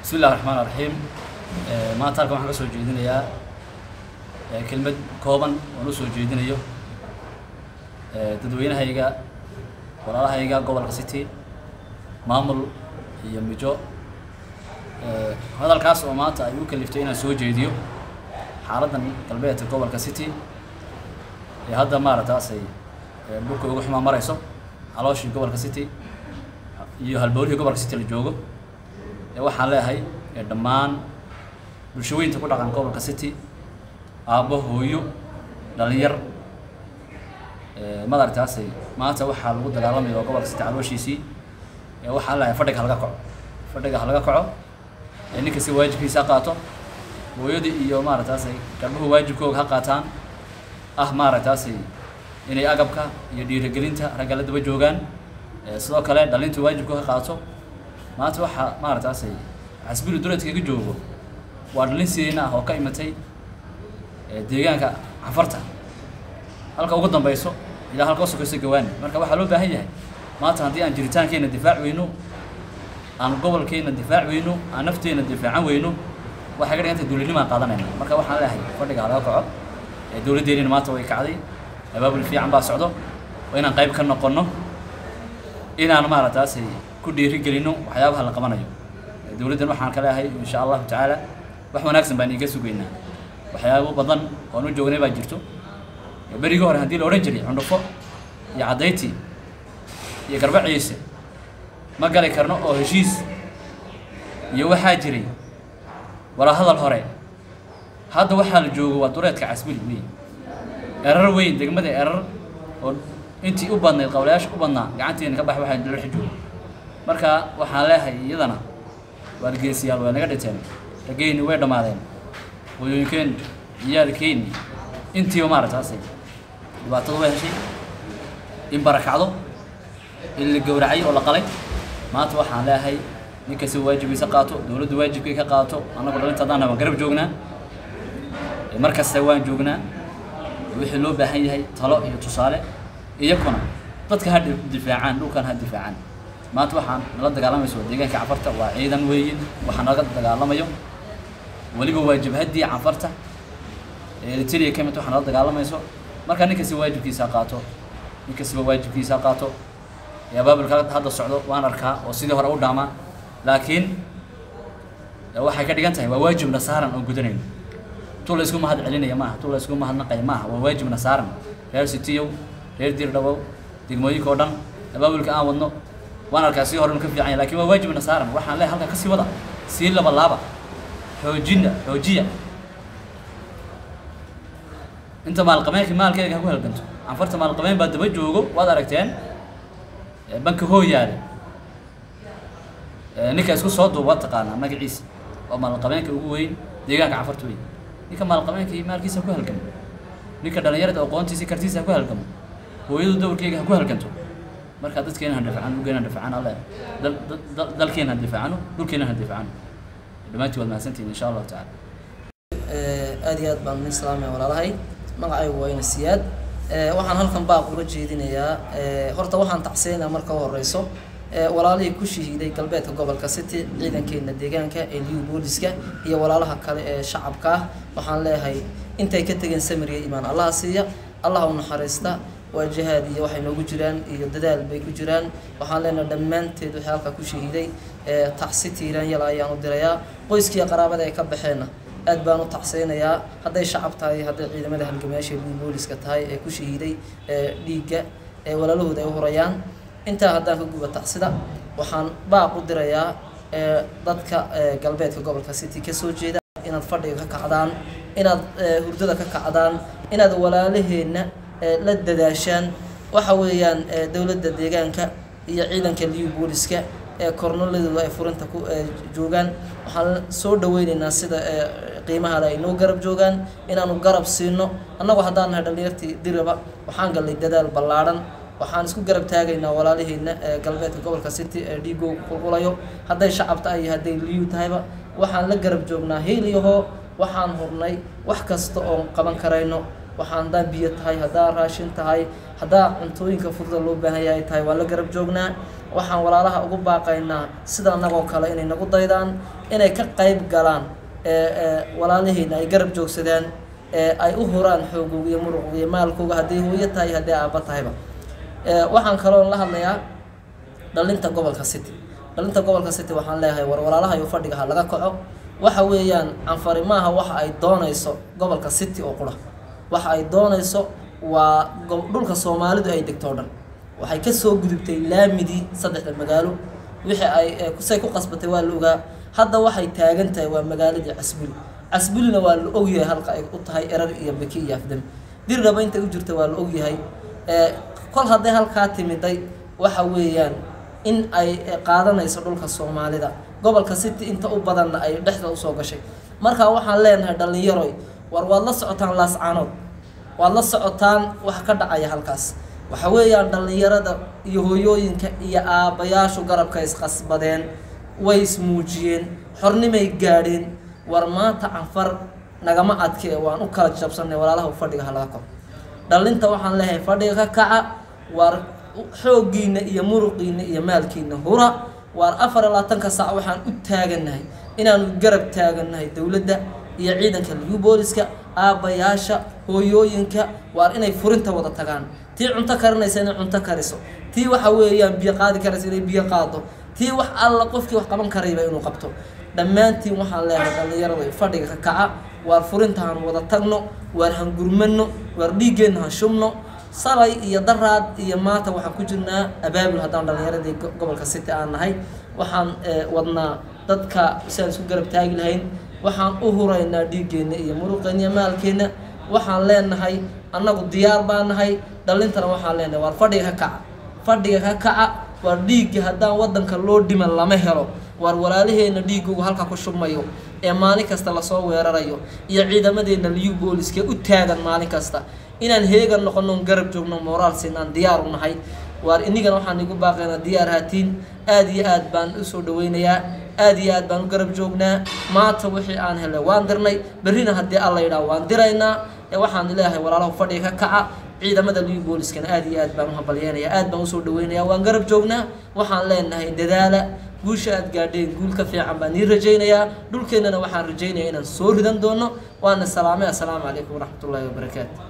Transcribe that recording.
bismi illahi raxmaan raxiim maanta halkan waxaan ka soo jeedinayaa kelmad kooban oon u soo jeedinayo dadweynahayga walaalahayga gobolka city maamul iyo mijo hadalkaas oo maanta ay u kaliftay inaan soo jeediyo xaaladdan galbeedka gobolka city ee hadda maaragtaasay dhulka ugu xumaa marayso calooshii gobolka city iyo halbowlihii gobolka city la joogo ee waxaan leeyahay dhammaan bulshaweynta ku dhaqan gobolka city aabbo hooyo dhalinyar madaragtaasay maanta waxaa lagu dagaalamaya oo gobolka city calooshiisii ee waxaan leeyahay fadhiga halaga kaco fadhiga halaga kaco ee nin kasta waajibkiisa ha qaato hooyadii iyo maaragtaasay garbuhu waajibkooga ha qaataan ah maaragtaasay inay agabka iyo dhiirigelinta ragga la daba joogaan sidoo kale dhalinta waajibkooga ha qaato maanta waxaa maaragtaasay xasbili duleedkaga joogo waa dhalin sideena ah oo ka imatay deegaanka cafarta halka ugu dambayso ilaa halka usokayso gawaani marka waxaa loo baahan yahay maanta haddii aan jiritaankeena difaac weyno aan gobolkeena difaac weyno aan nafteena difaacan weyno waxay ka dhigantay dowladnimaan qaadanayna marka waxaan leeyahay fadhiga halaga kaco dowladdeennina maanta way kacday abaabul fiican baa socdo waa inaan qayb ka noqonno inaan maaragtaasay ku dhiirigelino waxyaabaha la qabanayo dowladdan waxaan ka leeyahay insha allahu tacaala wax wanaagsan baan iiga sugaynaa waxyaabo badan oon u joognay baa jirto berigii hore haddii la odhan jiray cundhufo iyo caddayti iyo garba ciise ma gali karno oo heshiis iyo waxaa jiray wala hadal hore hadda waxaa la joogo waa dureedka casbili wey erar weyn degmada erar oo intii u badnayd qawlayaasha u badnaa gacanteena ka bax waxaa dalaxa joogo marka waxaan leeyahay iyadana waargeesiyaal way naga dhinteen raggeyni way dhammaadeen hooyooyinkeen ciyaalkeenni intiiba maaragtaasay dhibaatada way heshay in barakacdo in la gowracay oo la qalay maanta waxaan leeyahay nin kasta waajibiisa qaato dowladdu waajibkay ka qaato annagu dhalinta haddaan waan garab joognaa mar kasta waan joognaa wixii loo baahan yahay talo iyo tusaale iyakuna dadka ha difaacaan dhulkan ha difaacaan maanta waxaan nala dagaalamayso deegaanka cafarta waa ciidan weeyin waxaa nalaga dagaalamayo weliba waa jabhaddii cafarta eritrea ka mid waxaa nala dagaalamayso marka nin kasta waajibkiisa qaato nin kastaba waajibkiisa qaato abaabulka hadda socdo waan arkaa oo sidii hore u dhaamaa laakiin waxay ka dhigan tahay waa waajibna saaran oon gudanayno tu la isku mahad celinaya maaha tu la isku mahadnaqaya maaha waa waajibna saaran reer sitiyow reer diirdhabow degmooyinka oo dhan abaabulka aan wadno waan arkaa sii hore ka fiican yahay lakin waa waajibna saaran waxaan leeyahay halkaa kasii wada sii laba laaba xoojina xoojiya inta maalqabeenka maalkeega ha ku halganto canfarta maalqabeen baa daba joogo waad aragteen banka hooyaale ninka isku soo duuba waad taqaanaa magaciisa waa maalqabeenka ugu weyn deegaanka canfarta weyn ninka maalqabeenka iyo maalkiisa ha ku halgamo ninka dhalinyarada aqoontiisa kartiisa ha ku halgamo hooyadu dowrkeyga ha ku halganto marka dadkeena ha difacano dhulkeena ha difacano alle dalkeena ha difacano dhulkeena ha difacano dhammaantii waad mahadsantihin insha allahu tacala aad iyo aad baan nin salaamaya walaalahay magacaygu waa ina siyaad waxaan halkan baaq uga jeedinayaa horta waxaan tacsiinayaa marka u horeyso walaalihii ku shahiiday galbeedka gobolka city ciidankeena deegaanka ee liu booliska iyo walaalaha kale ee shacabka ah waxaan leeyahay intay ka tegeen samiriya imaan allaha siiya allah u naxariista waa jihaad iyo waxay noogu jiraan iyo dadaal bay ku jiraan waxaan leenahay dhammaanteed wixii halkaa ku shahiiday tacsi tiiraan yala ayaan u dirayaa qoyskiiyo qaraabada ay ka baxeenna aad baan u tacseynayaa hadday shacab tahay hadday ciidamada halgamayaasha liu booliska tahay ee ku shahiiday dhiigga ee walaalahooda ay u hurayaan intaa haddaan ka guba tacsida waxaan baaq u dirayaa dadka galbeedka gobolka city kasoo jeeda inaad fadhiga ka kacdaan inaad hurdada ka kacdaan inaad walaalaheenna la dadaashaan waxa weeyaan dowladda deegaanka iyo ciidanka liu booliska ee kornoladooda ay furinta ku joogaan waxaan soo dhaweyneynaa sida qiimahaada ay noo garab joogaan inaanu garab siino annagu haddaan nahay dhalinyartii diraba waxaan gallay dadaal ballaadhan waxaan isku garab taagaynaa walaalaheena galbeedka gobolka city ee dhiigoo qulqulayo hadday shacab tahay iyo hadday liyu tahayba waxaan la garab joognaa hiiliyahoo waxaan hurnay wax kasta oon qaban karayno waxaan haddaa biyo tahay haddaa raashin tahay haddaa cuntooyinka furda loo baahan yahay tahay waa la garab joognaa waxaan walaalaha ugu baaqaynaa sida annagoo kale inay nagu daydaan inay ka qayb galaan walaalihiina ay garab joogsadaan ay u huraan xoogooga iyo muruqooga iyo maalkooga hadday hooyo tahay haddii aabba tahayba waxaan kaloo la hadlayaa dhalinta gobolka city dhalinta gobolka city waxaan leeyahay war walaalaha iyo fadhiga ha laga kaco waxa weeyaan canfari maaha waxa ay doonayso gobolka city oo qura waxa ay doonayso waa dhulka soomaalidu ay degto o dhan waxay kasoo gudubtay laamidii saddexda magaalo wixii ay say ku qasbatay waa la ogaa hadda waxay taagan tahay waa magaaladii casbuli casbulina waa la ogyahay halka ay u tahay erar iyo beki iyo afdam dirraba intay u jirta waa la ogyahay kol hadday halkaa timiday waxa weeyaan in ay qaadanayso dhulka soomaalida gobolka city inta u badanna ay dhexda usoo gashay marka waxaan leenahay dhallinyaroy war waad la socotaan laascaanood waad la socotaan wax ka dhacaya halkaas waxa weeyaan dhallinyarada iyo hooyooyinka iyo aabbayaashu garabka isqasbadeen way ismuujiyeen xornimay gaadheen war maanta canfar nagama adkee waan u kala jabsanay walaalaha fadhiga ha laga koro dhallinta waxaan leeyahay fadhiga ka kaca war xooggiina iyo muruqiina iyo maalkiina hura waar afar iyo labaatanka saac waxaan u taagannahay inaanu garab taagannahay dowladda iyo ciidanka liyu booliska aabbayaasha hooyooyinka waar inay furinta wada tagaan tii cunto karinaysa inay cunto kariso tii waxa weeyaan biyo qaadi karaysa inay biyo qaado tii wax alla qofkii wax qaban karayba inuu qabto dhammaantiin waxaan leeyahay dhallinyarada fadhiga ka kaca waar furinta han wada tagno waar han gurmano waar dhiiggeenna han shubno salay iyo daraad iyo maanta waxaan ku jirnaa abaabul haddaan dhallinyaradii gobolka city aan nahay waxaan wadnaa dadka si aan isku garab taagi lahayn waxaan u huraynaa dhiiggeenna iyo muruqeenna iyo maalkeenna waxaan leenahay annagu diyaar baa nahay dhallintana waxaan leenahay waar fadhiga ka kaca fadhiga ka kaca waar dhiigga haddaan waddanka loo dhiman lama helo waar walaalaheenna dhiiggoogu halka ku shubmayo ee maalin kasta lasoo weerarayo iyo ciidamadeenna liyu booliskee u taagan maalin kasta inaan heegan noqono garab joogno moraal siinaan diyaar u nahay waar inigana waxaan igu baaqaynaa diyaar haatiin aad iyo aad baan usoo dhaweynayaa aad iyo aad baan u garab joognaa maanta wixii aan helay waan dirnay berrina haddii alla yidhaah waan diraynaa ee waxaan leeyahay walaalaha fadhiga ka kaca ciidamada liyu booliskana aad iyo aad baan u hambalyeenaya aad baan usoo dhaweynayaa waan garab joognaa waxaan leenahay dadaala guusha aad gaadheen guul ka fiican baan nii rajaynayaa dhulkeennana waxaan rajaynayaa inaan soo ridan doono waana salaamay assalaamu calaykum waraxmatullaahi wabarakaatu